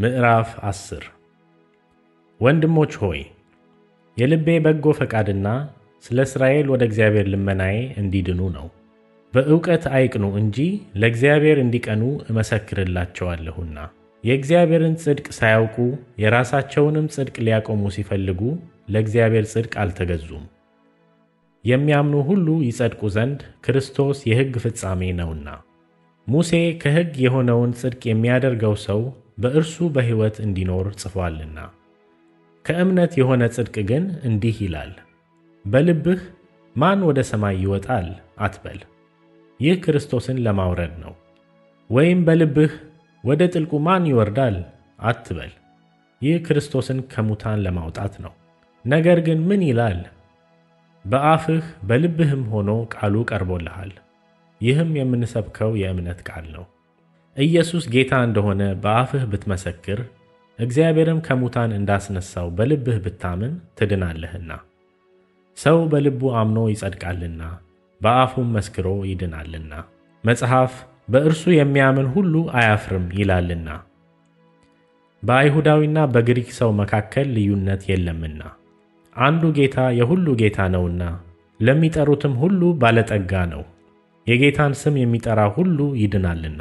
ምዕራፍ አስር ወንድሞች ሆይ የልቤ በጎ ፈቃድና ስለ እስራኤል ወደ እግዚአብሔር ልመናዬ እንዲድኑ ነው። በእውቀት አይቅኑ እንጂ ለእግዚአብሔር እንዲቀኑ እመሰክርላቸዋለሁና። የእግዚአብሔርን ጽድቅ ሳያውቁ የራሳቸውንም ጽድቅ ሊያቆሙ ሲፈልጉ ለእግዚአብሔር ጽድቅ አልተገዙም። የሚያምኑ ሁሉ ይጸድቁ ዘንድ ክርስቶስ የሕግ ፍጻሜ ነውና። ሙሴ ከሕግ የሆነውን ጽድቅ የሚያደርገው ሰው በእርሱ በሕይወት እንዲኖር ጽፏልና። ከእምነት የሆነ ጽድቅ ግን እንዲህ ይላል፣ በልብህ ማን ወደ ሰማይ ይወጣል አትበል፣ ይህ ክርስቶስን ለማውረድ ነው። ወይም በልብህ ወደ ጥልቁ ማን ይወርዳል አትበል፣ ይህ ክርስቶስን ከሙታን ለማውጣት ነው። ነገር ግን ምን ይላል? በአፍህ በልብህም ሆኖ ቃሉ ቀርቦልሃል። ይህም የምንሰብከው የእምነት ቃል ነው። ኢየሱስ ጌታ እንደሆነ በአፍህ ብትመሰክር እግዚአብሔርም ከሙታን እንዳስነሳው በልብህ ብታምን ትድናለህና። ሰው በልቡ አምኖ ይጸድቃልና በአፉም መስክሮ ይድናልና። መጽሐፍ በእርሱ የሚያምን ሁሉ አያፍርም ይላልና። በአይሁዳዊና በግሪክ ሰው መካከል ልዩነት የለምና አንዱ ጌታ የሁሉ ጌታ ነውና ለሚጠሩትም ሁሉ ባለጠጋ ነው። የጌታን ስም የሚጠራ ሁሉ ይድናልና።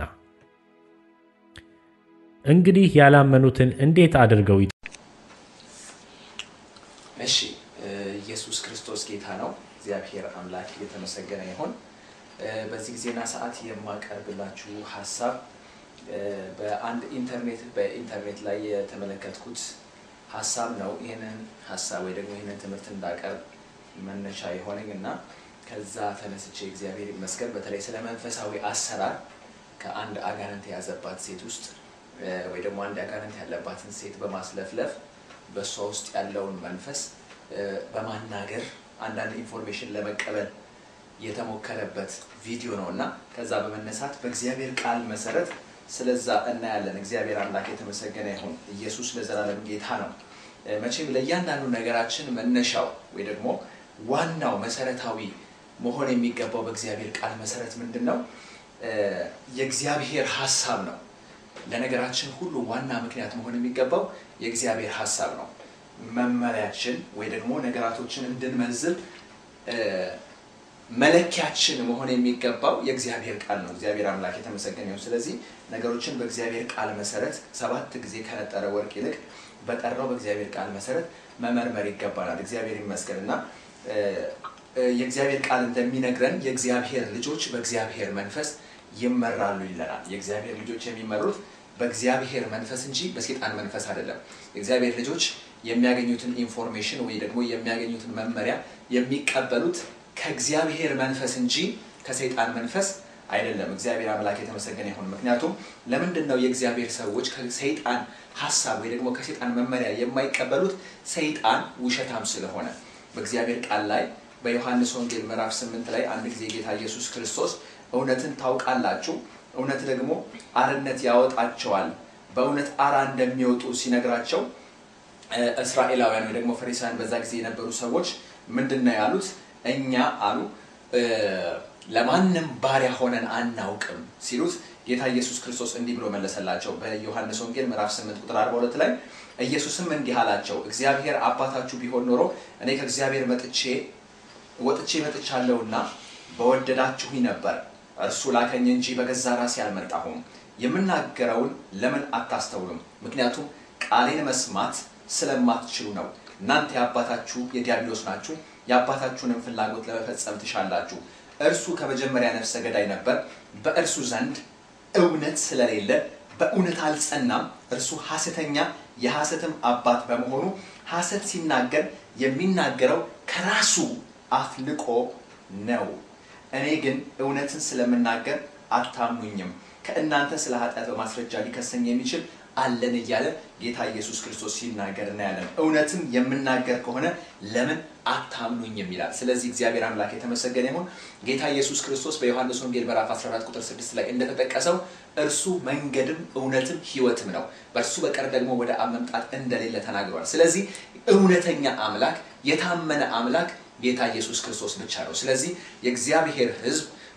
እንግዲህ ያላመኑትን እንዴት አድርገው ይ እሺ ኢየሱስ ክርስቶስ ጌታ ነው። እግዚአብሔር አምላክ የተመሰገነ ይሁን። በዚህ ጊዜና ሰዓት የማቀርብላችሁ ሀሳብ በአንድ ኢንተርኔት በኢንተርኔት ላይ የተመለከትኩት ሀሳብ ነው። ይህንን ሀሳብ ወይ ደግሞ ይህንን ትምህርት እንዳቀርብ መነሻ የሆነኝ እና ከዛ ተነስቼ እግዚአብሔር ይመስገን በተለይ ስለ መንፈሳዊ አሰራር ከአንድ አጋንንት የያዘባት ሴት ውስጥ ወይ ደግሞ አንድ አጋንንት ያለባትን ሴት በማስለፍለፍ በእሷ ውስጥ ያለውን መንፈስ በማናገር አንዳንድ ኢንፎርሜሽን ለመቀበል የተሞከረበት ቪዲዮ ነው እና ከዛ በመነሳት በእግዚአብሔር ቃል መሰረት ስለዛ እናያለን። እግዚአብሔር አምላክ የተመሰገነ ይሁን። ኢየሱስ ለዘላለም ጌታ ነው። መቼም ለእያንዳንዱ ነገራችን መነሻው ወይ ደግሞ ዋናው መሰረታዊ መሆን የሚገባው በእግዚአብሔር ቃል መሰረት ምንድን ነው? የእግዚአብሔር ሀሳብ ነው። ለነገራችን ሁሉ ዋና ምክንያት መሆን የሚገባው የእግዚአብሔር ሀሳብ ነው። መመሪያችን ወይ ደግሞ ነገራቶችን እንድንመዝብ መለኪያችን መሆን የሚገባው የእግዚአብሔር ቃል ነው። እግዚአብሔር አምላክ የተመሰገነ ይሁን። ስለዚህ ነገሮችን በእግዚአብሔር ቃል መሰረት ሰባት ጊዜ ከነጠረ ወርቅ ይልቅ በጠራው በእግዚአብሔር ቃል መሰረት መመርመር ይገባናል። እግዚአብሔር ይመስገን እና የእግዚአብሔር ቃል እንደሚነግረን የእግዚአብሔር ልጆች በእግዚአብሔር መንፈስ ይመራሉ ይለናል። የእግዚአብሔር ልጆች የሚመሩት በእግዚአብሔር መንፈስ እንጂ በሴጣን መንፈስ አይደለም። የእግዚአብሔር ልጆች የሚያገኙትን ኢንፎርሜሽን ወይ ደግሞ የሚያገኙትን መመሪያ የሚቀበሉት ከእግዚአብሔር መንፈስ እንጂ ከሰይጣን መንፈስ አይደለም። እግዚአብሔር አምላክ የተመሰገነ ይሁን። ምክንያቱም ለምንድን ነው የእግዚአብሔር ሰዎች ከሰይጣን ሀሳብ ወይ ደግሞ ከሰይጣን መመሪያ የማይቀበሉት? ሰይጣን ውሸታም ስለሆነ በእግዚአብሔር ቃል ላይ በዮሐንስ ወንጌል ምዕራፍ ስምንት ላይ አንድ ጊዜ ጌታ ኢየሱስ ክርስቶስ እውነትን ታውቃላችሁ፣ እውነት ደግሞ አርነት ያወጣቸዋል፣ በእውነት አራ እንደሚወጡ ሲነግራቸው እስራኤላውያን ወይ ደግሞ ፈሪሳውያን በዛ ጊዜ የነበሩ ሰዎች ምንድን ነው ያሉት? እኛ አሉ ለማንም ባሪያ ሆነን አናውቅም ሲሉት ጌታ ኢየሱስ ክርስቶስ እንዲህ ብሎ መለሰላቸው። በዮሐንስ ወንጌል ምዕራፍ 8 ቁጥር 42 ላይ ኢየሱስም እንዲህ አላቸው፣ እግዚአብሔር አባታችሁ ቢሆን ኖሮ እኔ ከእግዚአብሔር መጥቼ ወጥቼ መጥቻለሁና በወደዳችሁኝ ነበር። እርሱ ላከኝ እንጂ በገዛ ራሴ አልመጣሁም። የምናገረውን ለምን አታስተውሉም? ምክንያቱም ቃሌን መስማት ስለማትችሉ ነው። እናንተ የአባታችሁ የዲያብሎስ ናችሁ፣ የአባታችሁንም ፍላጎት ለመፈጸም ትሻላችሁ። እርሱ ከመጀመሪያ ነፍሰ ገዳይ ነበር፣ በእርሱ ዘንድ እውነት ስለሌለ በእውነት አልጸናም። እርሱ ሐሰተኛ የሐሰትም አባት በመሆኑ ሐሰት ሲናገር የሚናገረው ከራሱ አፍልቆ ነው። እኔ ግን እውነትን ስለምናገር አታምኑኝም። ከእናንተ ስለ ኃጢአት በማስረጃ ሊከሰኝ የሚችል አለን እያለ ጌታ ኢየሱስ ክርስቶስ ሲናገር እናያለን። እውነትም የምናገር ከሆነ ለምን አታምኑኝም ይላል። ስለዚህ እግዚአብሔር አምላክ የተመሰገነ ይሁን። ጌታ ኢየሱስ ክርስቶስ በዮሐንስ ወንጌል ምዕራፍ 14 ቁጥር 6 ላይ እንደተጠቀሰው እርሱ መንገድም እውነትም ሕይወትም ነው፣ በእርሱ በቀር ደግሞ ወደ አብ መምጣት እንደሌለ ተናግሯል። ስለዚህ እውነተኛ አምላክ የታመነ አምላክ ጌታ ኢየሱስ ክርስቶስ ብቻ ነው። ስለዚህ የእግዚአብሔር ሕዝብ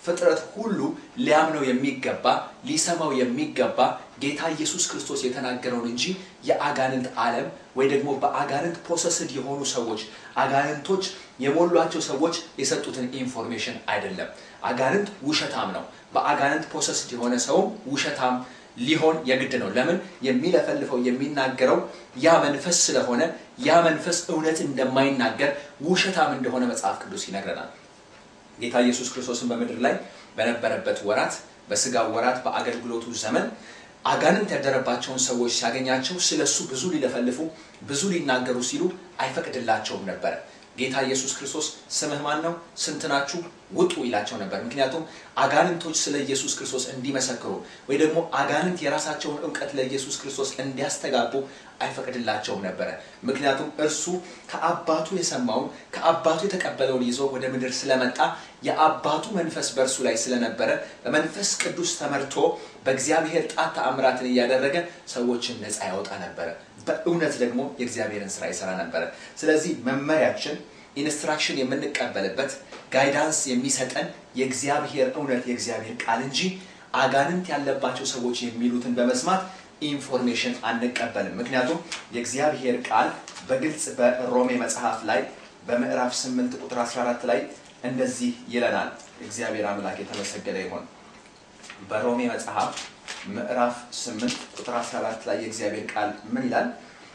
ፍጥረት ሁሉ ሊያምነው የሚገባ ሊሰማው የሚገባ ጌታ ኢየሱስ ክርስቶስ የተናገረውን እንጂ የአጋንንት ዓለም ወይ ደግሞ በአጋንንት ፖሰስድ የሆኑ ሰዎች አጋንንቶች የሞሏቸው ሰዎች የሰጡትን ኢንፎርሜሽን አይደለም። አጋንንት ውሸታም ነው። በአጋንንት ፖሰስድ የሆነ ሰውም ውሸታም ሊሆን የግድ ነው። ለምን? የሚለፈልፈው የሚናገረው ያ መንፈስ ስለሆነ ያ መንፈስ እውነት እንደማይናገር ውሸታም እንደሆነ መጽሐፍ ቅዱስ ይነግረናል። ጌታ ኢየሱስ ክርስቶስን በምድር ላይ በነበረበት ወራት በስጋ ወራት በአገልግሎቱ ዘመን አጋንንት ያደረባቸውን ሰዎች ሲያገኛቸው ስለ እሱ ብዙ ሊለፈልፉ ብዙ ሊናገሩ ሲሉ አይፈቅድላቸውም ነበር። ጌታ ኢየሱስ ክርስቶስ ስምህ ማን ነው? ስንት ናችሁ? ውጡ ይላቸው ነበር። ምክንያቱም አጋንንቶች ስለ ኢየሱስ ክርስቶስ እንዲመሰክሩ ወይ ደግሞ አጋንንት የራሳቸውን እውቀት ለኢየሱስ ክርስቶስ እንዲያስተጋቡ አይፈቅድላቸውም ነበረ። ምክንያቱም እርሱ ከአባቱ የሰማውን ከአባቱ የተቀበለውን ይዞ ወደ ምድር ስለመጣ የአባቱ መንፈስ በእርሱ ላይ ስለነበረ በመንፈስ ቅዱስ ተመርቶ በእግዚአብሔር ጣት ተአምራትን እያደረገ ሰዎችን ነፃ ያወጣ ነበረ። በእውነት ደግሞ የእግዚአብሔርን ስራ ይሰራ ነበረ። ስለዚህ መመሪያችን ኢንስትራክሽን የምንቀበልበት ጋይዳንስ የሚሰጠን የእግዚአብሔር እውነት የእግዚአብሔር ቃል እንጂ አጋንንት ያለባቸው ሰዎች የሚሉትን በመስማት ኢንፎርሜሽን አንቀበልም። ምክንያቱም የእግዚአብሔር ቃል በግልጽ በሮሜ መጽሐፍ ላይ በምዕራፍ 8 ቁጥር 14 ላይ እንደዚህ ይለናል። እግዚአብሔር አምላክ የተመሰገነ ይሆን። በሮሜ መጽሐፍ ምዕራፍ 8 ቁጥር 14 ላይ የእግዚአብሔር ቃል ምን ይላል?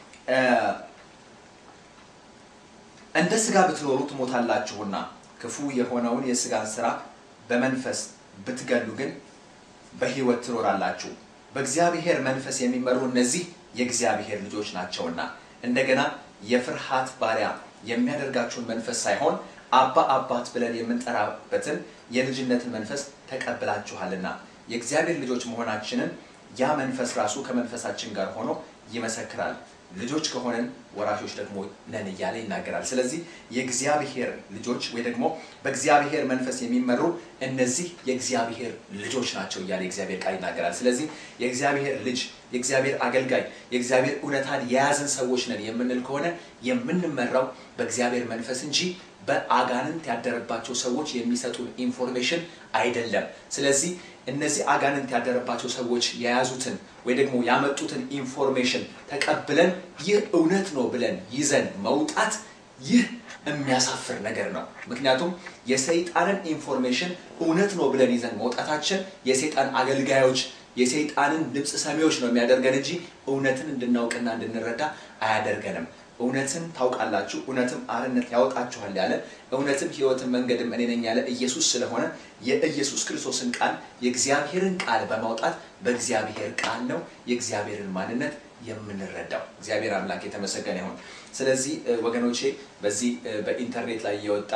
እንደ ስጋ ብትኖሩ ትሞታላችሁና ክፉ የሆነውን የስጋን ስራ በመንፈስ ብትገሉ ግን በሕይወት ትኖራላችሁ። በእግዚአብሔር መንፈስ የሚመሩ እነዚህ የእግዚአብሔር ልጆች ናቸውና። እንደገና የፍርሃት ባሪያ የሚያደርጋችሁን መንፈስ ሳይሆን አባ አባት ብለን የምንጠራበትን የልጅነትን መንፈስ ተቀብላችኋልና የእግዚአብሔር ልጆች መሆናችንን ያ መንፈስ ራሱ ከመንፈሳችን ጋር ሆኖ ይመሰክራል። ልጆች ከሆነን ወራሾች ደግሞ ነን እያለ ይናገራል። ስለዚህ የእግዚአብሔር ልጆች ወይ ደግሞ በእግዚአብሔር መንፈስ የሚመሩ እነዚህ የእግዚአብሔር ልጆች ናቸው እያለ የእግዚአብሔር ቃል ይናገራል። ስለዚህ የእግዚአብሔር ልጅ፣ የእግዚአብሔር አገልጋይ፣ የእግዚአብሔር እውነታን የያዝን ሰዎች ነን የምንል ከሆነ የምንመራው በእግዚአብሔር መንፈስ እንጂ በአጋንንት ያደረባቸው ሰዎች የሚሰጡን ኢንፎርሜሽን አይደለም። ስለዚህ እነዚህ አጋንንት ያደረባቸው ሰዎች የያዙትን ወይ ደግሞ ያመጡትን ኢንፎርሜሽን ተቀብለን ይህ እውነት ነው ብለን ይዘን መውጣት ይህ የሚያሳፍር ነገር ነው። ምክንያቱም የሰይጣንን ኢንፎርሜሽን እውነት ነው ብለን ይዘን መውጣታችን የሰይጣን አገልጋዮች የሰይጣንን ድምፅ ሰሚዎች ነው የሚያደርገን እንጂ እውነትን እንድናውቅና እንድንረዳ አያደርገንም። እውነትን ታውቃላችሁ፣ እውነትም አርነት ያወጣችኋል ያለ እውነትም ሕይወትን መንገድም እኔ ነኝ ያለ ኢየሱስ ስለሆነ የኢየሱስ ክርስቶስን ቃል የእግዚአብሔርን ቃል በማውጣት በእግዚአብሔር ቃል ነው የእግዚአብሔርን ማንነት የምንረዳው። እግዚአብሔር አምላክ የተመሰገነ ይሁን። ስለዚህ ወገኖቼ በዚህ በኢንተርኔት ላይ የወጣ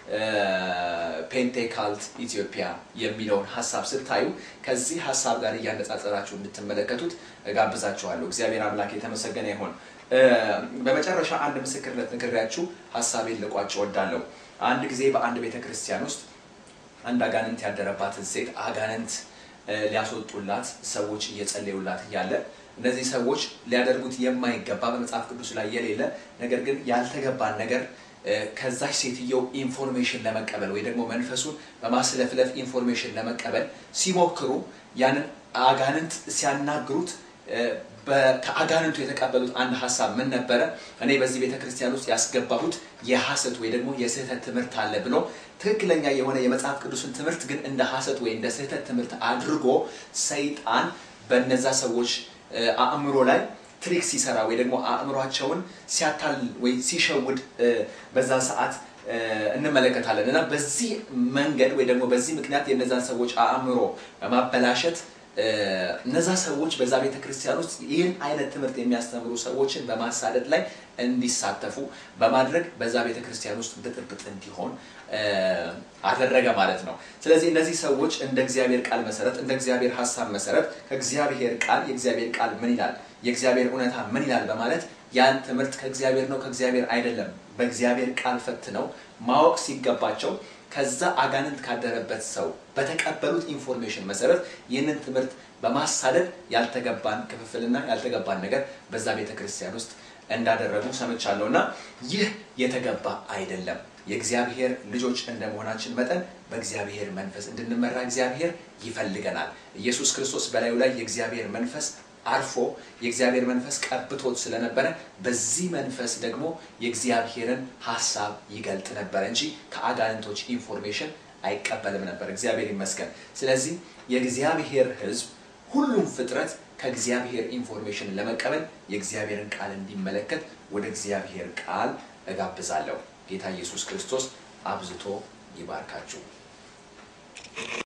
ፔንቴካልት ኢትዮጵያ የሚለውን ሀሳብ ስታዩ ከዚህ ሀሳብ ጋር እያነጻጸራችሁ እንድትመለከቱት ጋብዛችኋለሁ። እግዚአብሔር አምላክ የተመሰገነ ይሁን። በመጨረሻ አንድ ምስክርነት ነግሬያችሁ ሀሳቤን ልቋጭ እወዳለሁ። አንድ ጊዜ በአንድ ቤተ ክርስቲያን ውስጥ አንድ አጋንንት ያደረባትን ሴት አጋንንት ሊያስወጡላት ሰዎች እየጸለዩላት እያለ እነዚህ ሰዎች ሊያደርጉት የማይገባ በመጽሐፍ ቅዱስ ላይ የሌለ ነገር ግን ያልተገባን ነገር ከዛች ሴትየው ኢንፎርሜሽን ለመቀበል ወይ ደግሞ መንፈሱን በማስለፍለፍ ኢንፎርሜሽን ለመቀበል ሲሞክሩ ያንን አጋንንት ሲያናግሩት ከአጋንንቱ የተቀበሉት አንድ ሀሳብ ምን ነበረ? እኔ በዚህ ቤተ ክርስቲያን ውስጥ ያስገባሁት የሐሰት ወይ ደግሞ የስህተት ትምህርት አለ ብሎ ትክክለኛ የሆነ የመጽሐፍ ቅዱስን ትምህርት ግን እንደ ሐሰት ወይ እንደ ስህተት ትምህርት አድርጎ ሰይጣን በነዛ ሰዎች አእምሮ ላይ ትሪክ ሲሰራ ወይ ደግሞ አእምሯቸውን ሲያታል ወይ ሲሸውድ በዛ ሰዓት እንመለከታለን እና በዚህ መንገድ ወይ ደግሞ በዚህ ምክንያት የነዛን ሰዎች አእምሮ በማበላሸት እነዛ ሰዎች በዛ ቤተ ክርስቲያን ውስጥ ይህን አይነት ትምህርት የሚያስተምሩ ሰዎችን በማሳደድ ላይ እንዲሳተፉ በማድረግ በዛ ቤተ ክርስቲያን ውስጥ ብጥብጥ እንዲሆን አደረገ ማለት ነው። ስለዚህ እነዚህ ሰዎች እንደ እግዚአብሔር ቃል መሰረት እንደ እግዚአብሔር ሀሳብ መሰረት ከእግዚአብሔር ቃል የእግዚአብሔር ቃል ምን ይላል፣ የእግዚአብሔር እውነታ ምን ይላል በማለት ያን ትምህርት ከእግዚአብሔር ነው ከእግዚአብሔር አይደለም በእግዚአብሔር ቃል ፈትነው ማወቅ ሲገባቸው ከዛ አጋንንት ካደረበት ሰው በተቀበሉት ኢንፎርሜሽን መሰረት ይህንን ትምህርት በማሳደድ ያልተገባን ክፍፍልና ያልተገባን ነገር በዛ ቤተ ክርስቲያን ውስጥ እንዳደረጉ ሰምቻለሁ እና ይህ የተገባ አይደለም። የእግዚአብሔር ልጆች እንደመሆናችን መጠን በእግዚአብሔር መንፈስ እንድንመራ እግዚአብሔር ይፈልገናል። ኢየሱስ ክርስቶስ በላዩ ላይ የእግዚአብሔር መንፈስ አርፎ የእግዚአብሔር መንፈስ ቀብቶት ስለነበረ በዚህ መንፈስ ደግሞ የእግዚአብሔርን ሀሳብ ይገልጥ ነበር እንጂ ከአጋንንቶች ኢንፎርሜሽን አይቀበልም ነበር። እግዚአብሔር ይመስገን። ስለዚህ የእግዚአብሔር ሕዝብ ሁሉም ፍጥረት ከእግዚአብሔር ኢንፎርሜሽን ለመቀበል የእግዚአብሔርን ቃል እንዲመለከት ወደ እግዚአብሔር ቃል እጋብዛለሁ። ጌታ ኢየሱስ ክርስቶስ አብዝቶ ይባርካችሁ።